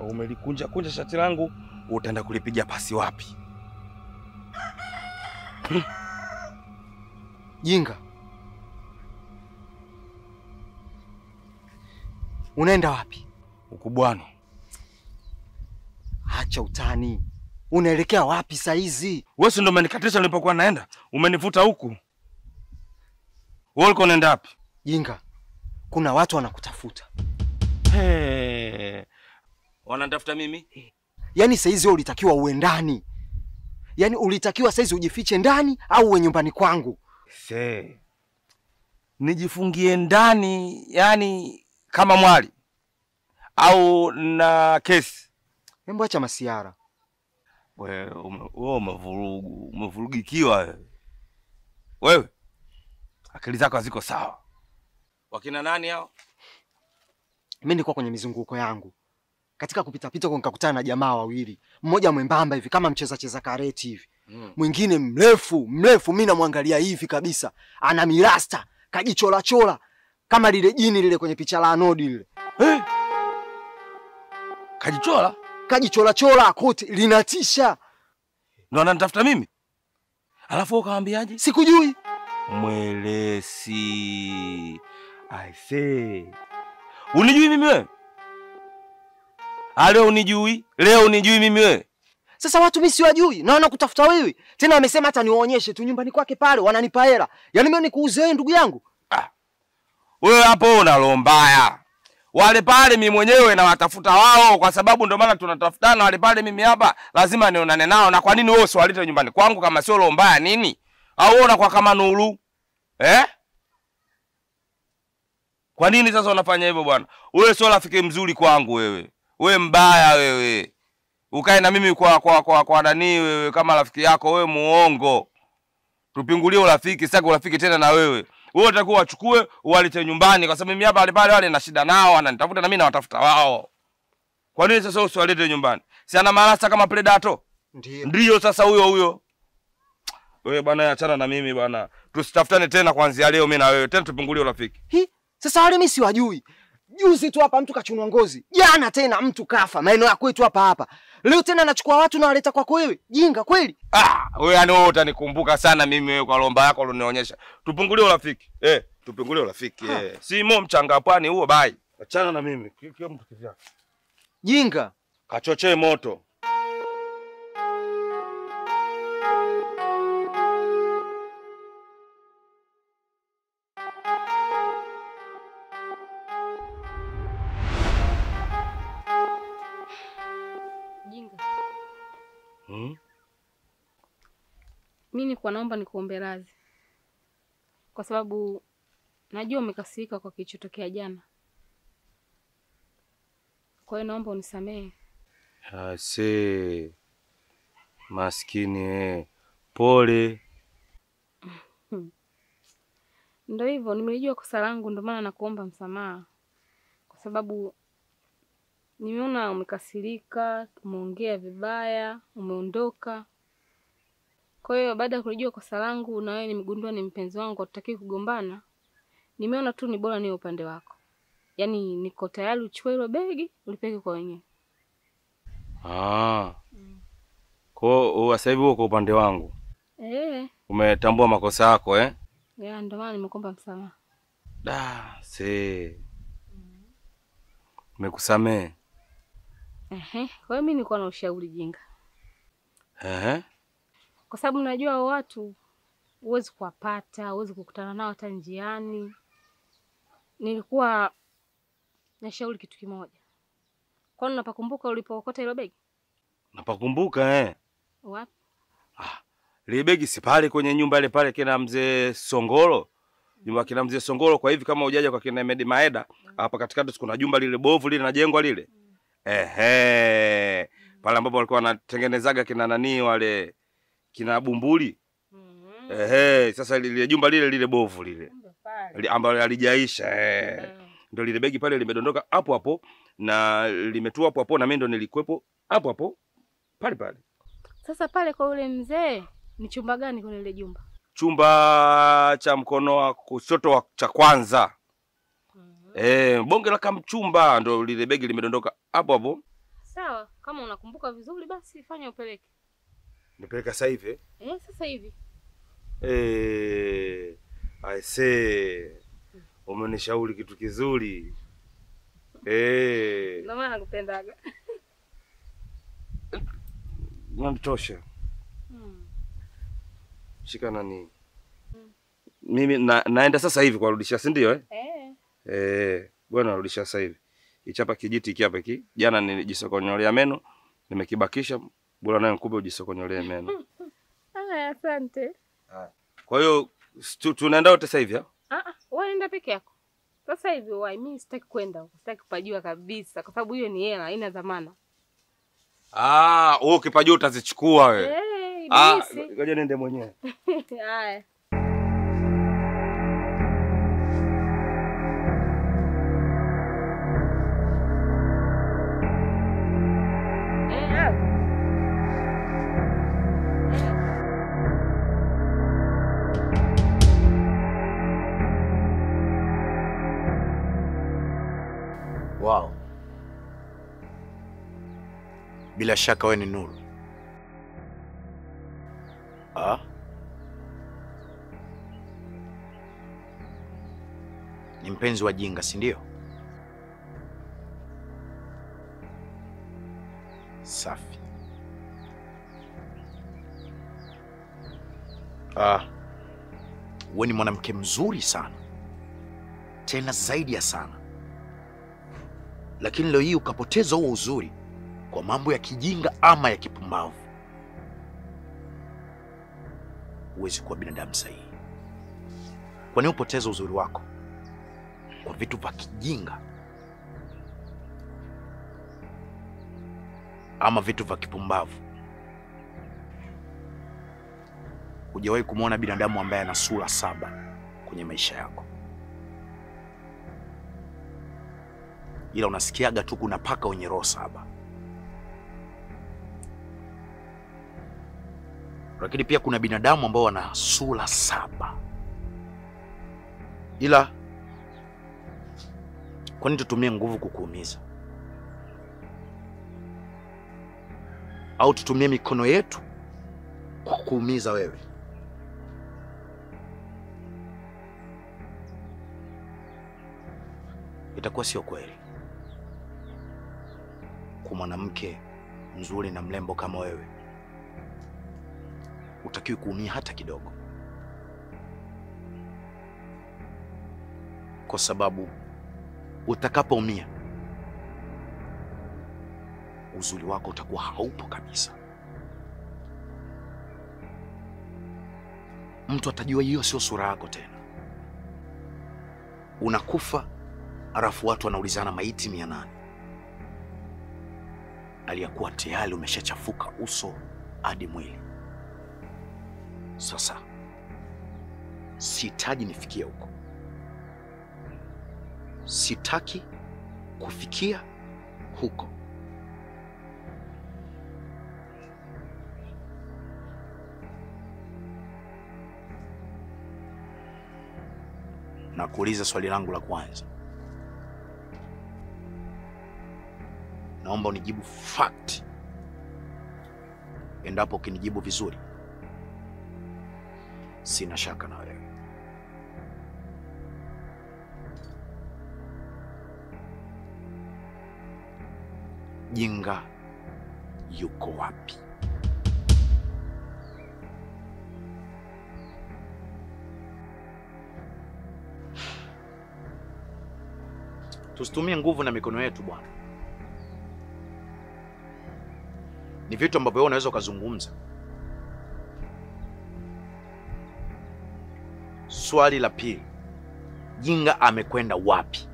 Umelikunja kunja shati langu, utaenda kulipiga pasi wapi? Jinga, unaenda wapi? Ukubwani. Acha utani, unaelekea wapi saa hizi? Wewe si ndo umenikatisha nilipokuwa naenda? Umenivuta huku. Wewe ulikuwa unaenda wapi? Jinga, kuna watu wanakutafuta. Hey. Wananitafuta mimi? Yaani saa hizi wewe ulitakiwa uwe ndani, yaani ulitakiwa saa hizi ujifiche ndani au uwe nyumbani kwangu. Se. Nijifungie ndani yani kama mwali au na kesi? Hebu acha masiara. Wewe ume- wewe umevurugu, umevurugikiwa wewe. Wewe akili zako haziko sawa. Wakina nani hao? Mimi nilikuwa kwenye mizunguko yangu, katika kupitapita huko nikakutana na jamaa wawili, mmoja mwembamba hivi kama mcheza cheza kareti hivi, Mm. mwingine mrefu mrefu, mi namwangalia hivi kabisa, ana mirasta kajicholachola kama lile jini lile kwenye picha la Anodi lile, Hey. Kajichola kajicholachola koti linatisha. ndo ananitafuta mimi, alafu wewe ukawaambiaje? Sikujui Mwelesi. I say. Unijui mimi wewe? Ah, leo unijui? Leo unijui mimi wewe? sasa, watu mi siwajui na wanakutafuta wewe tena, wamesema hata niwaonyeshe tu nyumbani kwake pale, wananipa hela. Yaani mimi nikuuze wewe ndugu yangu? Wewe hapo una roho mbaya. Wale pale mimi mwenyewe nawatafuta wao kwa sababu ndio maana tunatafutana wale pale mimi hapa lazima nionane nao na kwa nini wewe usiwalete nyumbani kwangu kama sio roho mbaya nini? Au wewe unakuwa kama Nuru? Eh? Kwa nini sasa unafanya hivyo bwana? Wewe sio rafiki mzuri kwangu wewe. Wewe mbaya wewe. Ukae na mimi kwa kwa kwa, kwa nani wewe kama rafiki yako wewe muongo. Tupingulie urafiki, sitaki urafiki tena na wewe. Wewe utakuwa wachukue uwalete nyumbani kwa sababu mimi hapa wale pale wale na shida nao, wananitafuta na mimi nawatafuta wao. Kwa nini sasa usiwalete nyumbani? Si ana marasa kama Predator? Ndio. Ndiyo sasa huyo huyo. Wewe bwana achana na mimi bwana. Tusitafutane tena kuanzia leo mimi na wewe. Tena tupungulie urafiki. Hi, sasa wale mimi siwajui. Juzi tu hapa mtu kachunwa ngozi, jana tena mtu kafa maeneo ya kwetu hapa hapa. Leo tena nachukua watu na waleta kwako wewe. Jinga kweli? Ah, wewe yani wewe utanikumbuka sana mimi wewe kwa lomba yako ulionionyesha. Tupungulie urafiki. Eh, tupungulie urafiki. Ha. Eh. Si mo mchanga pwani huo bai. Achana na mimi. Kila mtu kivyake. Jinga. Kachochee moto. Jinga, Hmm? mi nikuwa naomba nikuombe radhi, kwa sababu najua umekasirika kwa kilichotokea jana. Kwa hiyo naomba unisamehe. Ase. Maskini eh. Pole. Ndio hivyo, nimelijua kosa langu, ndio maana nakuomba msamaha, kwa sababu nimeona umekasirika, umeongea vibaya, umeondoka. Kwa hiyo baada ya kulijua kosa langu na wewe nimegundua ni mpenzi wangu, hatutaki kugombana, nimeona tu ni bora niwe upande wako, yaani niko tayari uchukue hilo begi ulipeke kwa wenyewe. Ah. Kwa hiyo sasa hivi uko upande wangu. Eh, Umetambua makosa yako eh? ya ndio maana nimekuomba msamaha. Da, se. Nimekusamehe. Ehe, kwa hiyo mimi nilikuwa na ushauri Jinga, Ehe. kwa sababu najua hao watu huwezi kuwapata, huwezi kukutana nao hata njiani. Nilikuwa nashauri kitu kimoja, kwani unapakumbuka ulipookota hilo begi? Napakumbuka eh. Wapi? Lile begi si pale kwenye nyumba ile pale kina mzee Songolo. Nyumba kina mzee Songolo kwa hivi kama hujaja kwa kina Medi Maeda, hapa katikati kuna jumba lile bovu lile najengwa lile. Ehe. Pale ambapo walikuwa wanatengenezaga kina nani wale kina Bumbuli. Mhm. Ehe, sasa lile jumba lile lile bovu lile. Kumbe pale. Li- ambalo halijaisha eh. Eh. Ndio lile begi pale limedondoka hapo hapo na limetua hapo hapo na mimi ndo nilikuwepo hapo hapo pale pale. Sasa pale kwa yule mzee ni chumba gani kwenye ile jumba? Chumba cha mkono wa kushoto wa cha kwanza. Eh, bonge la kamchumba ndo lile begi limedondoka hapo hapo. Sawa. Sawa, kama unakumbuka vizuri basi fanya upeleke. Nipeleka sasa hivi eh? Eh, sasa hivi. Eh, I say umenishauri kitu kizuri eh, Ndio maana nakupendaga. natosha. Hmm. Shika nani, Mm. mimi na, naenda sasa hivi kuwarudishia, si ndio eh? Eh. Eh, bwana narudishia sasa hivi. Ichapa kijiti hiki hapa hiki. Jana nilijisokonyolea meno, nimekibakisha. Bora nayo nikupe ujisokonyolee meno. Haya, asante. Kwa hiyo tu- tunaenda wote sasa hivi ah? Ah ah, wewe nenda peke yako. Sasa hivi wai, mimi sitaki kwenda huko. Sitaki kupajua kabisa kwa sababu hiyo ni hela, haina dhamana. Ah, wewe ukipajua utazichukua wewe. Eh, Ah, ibilisi. ngoja niende mwenyewe. Haya. Eh, ah. Eh. Wow. Bila shaka wewe ni Nuru. Ah? Ni mpenzi wa Jinga, si ndio? Safi. Ah. Wewe ni mwanamke mzuri sana. Tena zaidi ya sana lakini leo hii ukapoteza huo uzuri kwa mambo ya kijinga ama ya kipumbavu. Huwezi kuwa binadamu sahihi. Kwa nini upoteze uzuri wako kwa vitu vya kijinga ama vitu vya kipumbavu? Hujawahi kumwona binadamu ambaye ana sura saba kwenye maisha yako. ila unasikiaga tu kuna paka wenye roho saba. Lakini pia kuna binadamu ambao wana sura saba, ila kwa nini tutumie nguvu kukuumiza? Au tutumie mikono yetu kukuumiza wewe? Itakuwa sio kweli kwa mwanamke mzuri na mrembo kama wewe, utakiwi kuumia hata kidogo, kwa sababu utakapoumia uzuri wako utakuwa haupo kabisa. Mtu atajua hiyo sio sura yako tena. Unakufa alafu watu wanaulizana maiti mia nane aliyakuwa tayari umeshachafuka uso hadi mwili. Sasa sihitaji nifikie huko, sitaki kufikia huko. Na kuuliza swali langu la kwanza, naomba unijibu fact. Endapo ukinijibu vizuri, sina shaka na wewe. Jinga yuko wapi? Tusitumie nguvu na mikono yetu bwana. Ni vitu ambavyo wewe unaweza ukazungumza. Swali la pili, Jinga amekwenda wapi?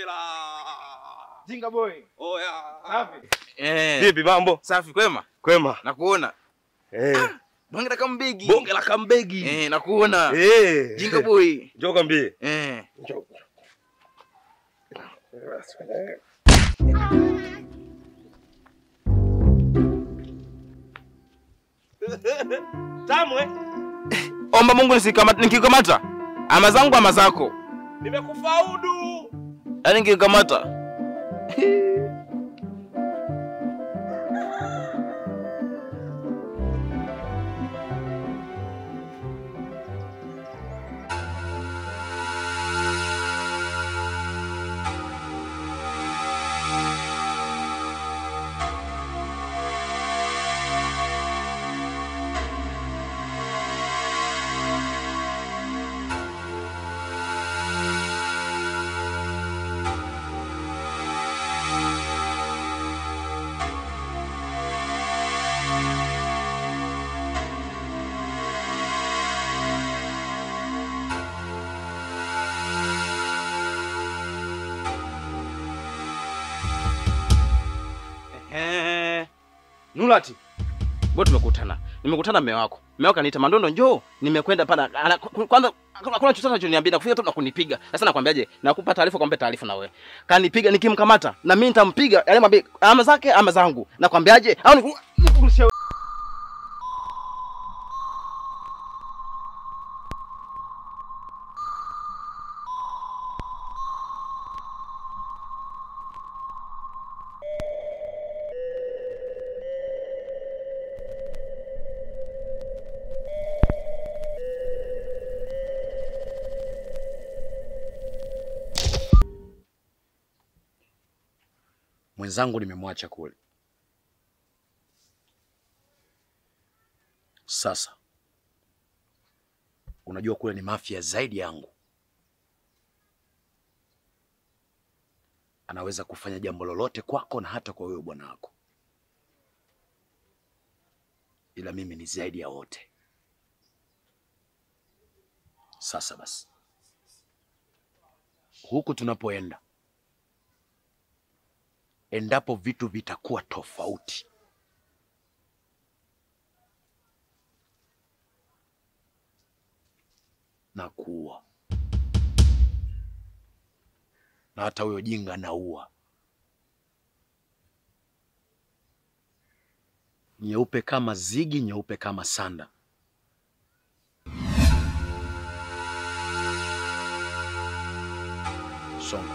Jinga boy. Oya. Safi. Eh. Vipi mambo? Safi kwema. Kwema. Nakuona. Eh. Bonge la kambegi. Bonge la kambegi. Eh, nakuona. Eh. Jinga boy. Njoo kwambie. Eh. Njoo. Tamwe. Omba Mungu nisikamata nikikamata. Ama zangu ama zako. Nimekufaudu. Yaani nikikamata. Eh. Nulati. Mbona tumekutana? Nimekutana mume wako. Mume wako aniita Mandondo njoo. Nimekwenda pala. ana- Kwanza hakuna chochote anachoniambia na kufika tu na kunipiga. Sasa nakwambiaje? Nakupa taarifa kwamba taarifa na wewe. Kanipiga nikimkamata na mimi nitampiga. Yale mwambie ama zake ama zangu. Nakwambiaje? Au ni Mwenzangu nimemwacha kule. Sasa unajua kule ni mafia zaidi yangu, anaweza kufanya jambo lolote kwako na hata kwa wewe bwana wako, ila mimi ni zaidi ya wote. Sasa basi, huku tunapoenda endapo vitu vitakuwa tofauti, na kuua na hata huyo jinga naua. Nyeupe kama zigi, nyeupe kama sanda. Songa.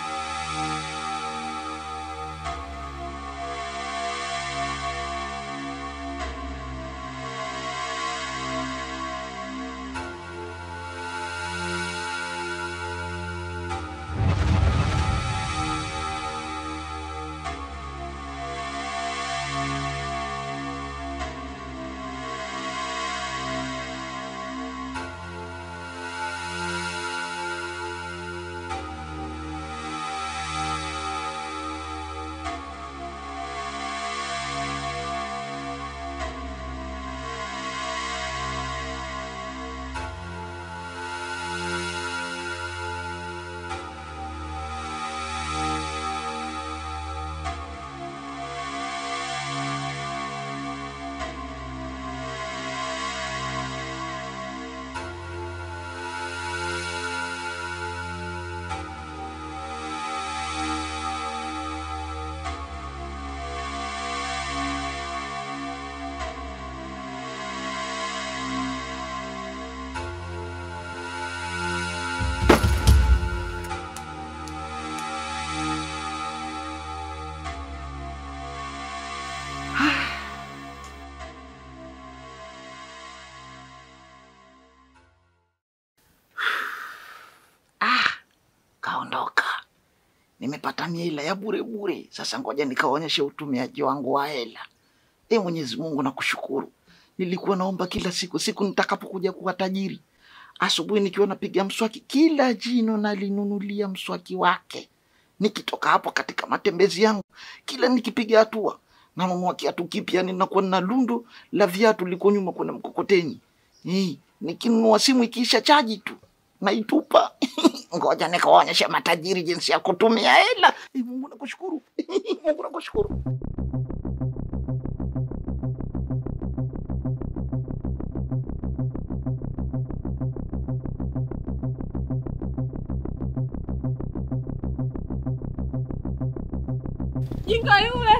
Kaondoka, nimepata miela ya bure bure. Sasa ngoja nikaonyeshe utumiaji wangu wa hela. E Mwenyezi Mungu, nakushukuru. Nilikuwa naomba kila siku, siku nitakapokuja kuwa tajiri, asubuhi nikiwa napiga mswaki, kila jino nalinunulia mswaki wake. Nikitoka hapo katika matembezi yangu, kila nikipiga hatua nanunua kiatu kipya, ninakuwa na lundo la viatu liko nyuma kwenye mkokoteni. Eh, nikinunua simu ikiisha chaji tu naitupa. Ngoja nikawaonyeshe matajiri jinsi ya kutumia hela. Eh, Mungu nakushukuru, Mungu nakushukuru. Jinga yule.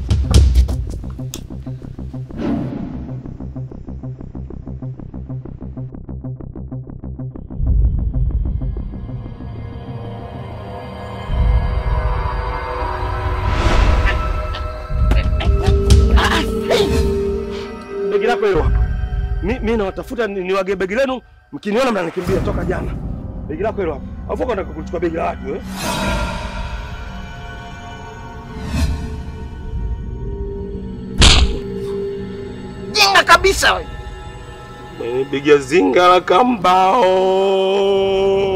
Begi lako hilo hapa. Mi, mi nawatafuta ni- niwage begi lenu, mkiniona mnanikimbia toka jana. Begi lako hilo hapa. Alafu uko unataka kuchukua begi la watu eh? Jinga kabisa we. Begi ya zinga la kambao.